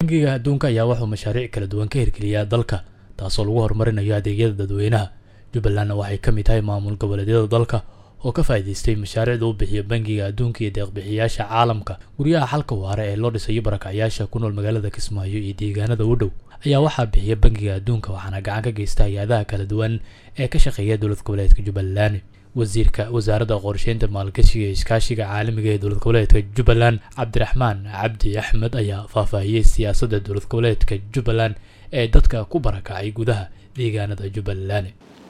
bangiga adduunka ayaa wuxuu mashaariic kala duwan ka hirgeliyaa dalka taasoo lagu horumarinayo adeegyada dadweynaha jubbalandna waxay ka mid tahay maamul goboleedyada dalka oo ka faa'iidaystay mashaariicda u bixiya bangiga adduunka iyo deeqbixiyayaasha caalamka guryaha xalka waara ee loo dhisayo barakacyaasha ku nool magaalada kismaayo iyo deegaanada u dhow ayaa waxaa bixiya bangiga adduunka waxaana gacan ka geysta hay-adaha kala duwan ee ka shaqeeya dowlad goboleedka jubbaland wasiirka wasaaradda qorsheynta maalgashiga iyo iskaashiga caalamiga ee dowlad goboleedka jubbaland cabdiraxmaan cabdi axmed ayaa faahfaahiyey siyaasadda dowlad goboleedka jubbaland ee dadka ku barakacay gudaha deegaanada jubbaland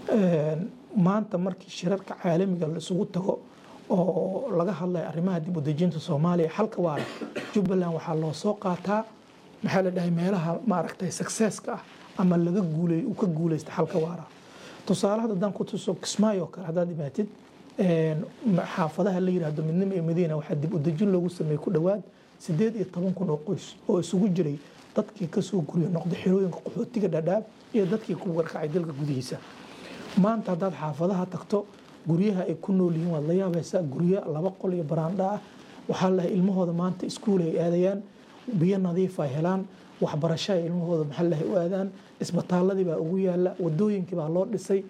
maanta markii shirarka caalamiga la isugu tago oo laga hadlayo arrimaha dib u dejinta soomaaliya xalka waara jubbaland waxaa loo soo qaataa maxaa la dhahay meelaha maaragtay successka ah ama laga guulay uu ka guulaysta xalka waara tusaale hadda haddaan ku tuso kismaayo kale haddaad imaatid xaafadaha la yidhaahdo midnimo iyo madiina waxaa dib u dejin loogu sameeyey ku dhowaad sideed iyo toban kun oo qoys oo isugu jiray dadkii kasoo guryo noqday xerooyinka qaxootiga dhadhaab iyo dadkii ku warkacay dalka gudihiisa maanta haddaad xaafadaha tagto guryaha ay ku nool yihiin waad la yaabaysaa guryo laba qol iyo baraandha ah waxaa lahay ilmahooda maanta iskuul ay aadayaan biyo nadiif ay helaan waxbarasho ay ilmahooda maxaa lahay u aadaan isbitaaladii baa ugu yaala wadooyinkii baa loo dhisay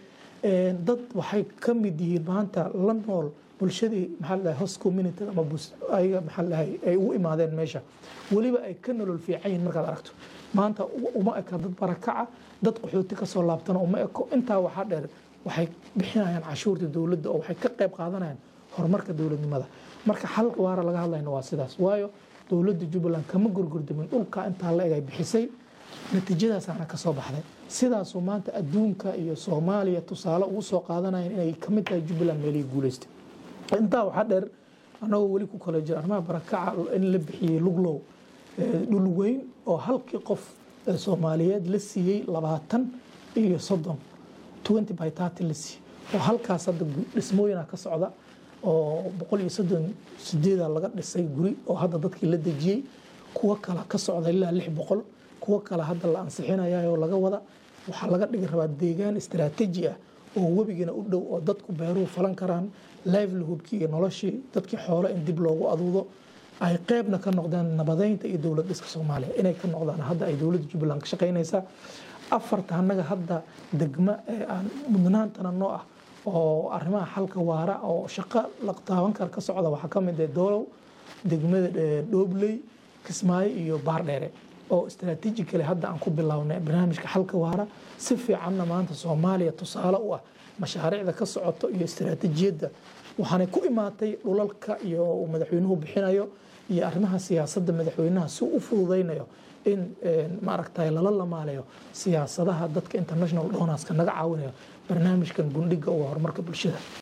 dad waxay ka mid yihiin maanta la nool bulshadii maxaa lahay host community ama ayaga maxaa lahay ay ugu imaadeen meesha weliba ay ka nolol fiican yihiin markaad aragto maanta uma eka dad barakaca dad qaxooti kasoo laabtana uma eko intaa waxaa dheer waxay bixinayaan cashuurta dowladda oo waxay ka qayb qaadanayaan horumarka dowladnimada marka xal waara laga hadlayna waa sidaas waayo dowladda jubbaland kama gorgordamin dhulka intaa la eg ay bixisay natiijadaasaana ka soo baxday sidaasuu maanta adduunka iyo soomaaliya tusaale ugu soo qaadanayaan inay kamid tahay jubbaland meelihii guuleystay intaa waxaa dheer annagoo weli ku kala jira arrimaha barakaca in la bixiyey luglow dhul weyn oo halkii qof soomaaliyeed la siiyey labaatan iyo soddon twenty by thirty la siiyey oo halkaas hadda dhismooyina ka socda oo boqol iyo soddon sideeda laga dhisay guri oo hadda dadkii la dejiyey kuwo kale ka socda ilaa lix boqol kuwo kale hadda la ansixinaya oo laga wada waxaa laga dhigi rabaa deegaan istaraatiiji ah oo webigana u dhow oo dadku beeruhu falan karaan livelihoodkii iyo noloshii dadkii xoolo in dib loogu aduudo ay qeybna ka noqdeen nabadeynta iyo dowlad dhiska soomaaliya inay ka noqdaan hadda ay dowladda jubbaland ka shaqaynaysaa afarta annaga hadda degmo ee aan mudnaantana noo ah oo arrimaha xalka waara oo shaqo la taaban kara ka socda waxaa ka mid ah doolow degmada dhoobley kismaayo iyo baardheere oo istaraatiijikale hadda aan ku bilownay barnaamijka xalka waara si fiicanna maanta soomaaliya tusaale u ah mashaariicda ka socoto iyo istaraatiijiyadda waxaanay ku imaatay dhulalka iyo madaxweynuhu bixinayo iyo arrimaha siyaasadda madaxweynaha si u fududaynayo in maaragtay lala lamaalayo siyaasadaha dadka international donorska naga caawinayo barnaamijkan bundhiga uga horumarka bulshada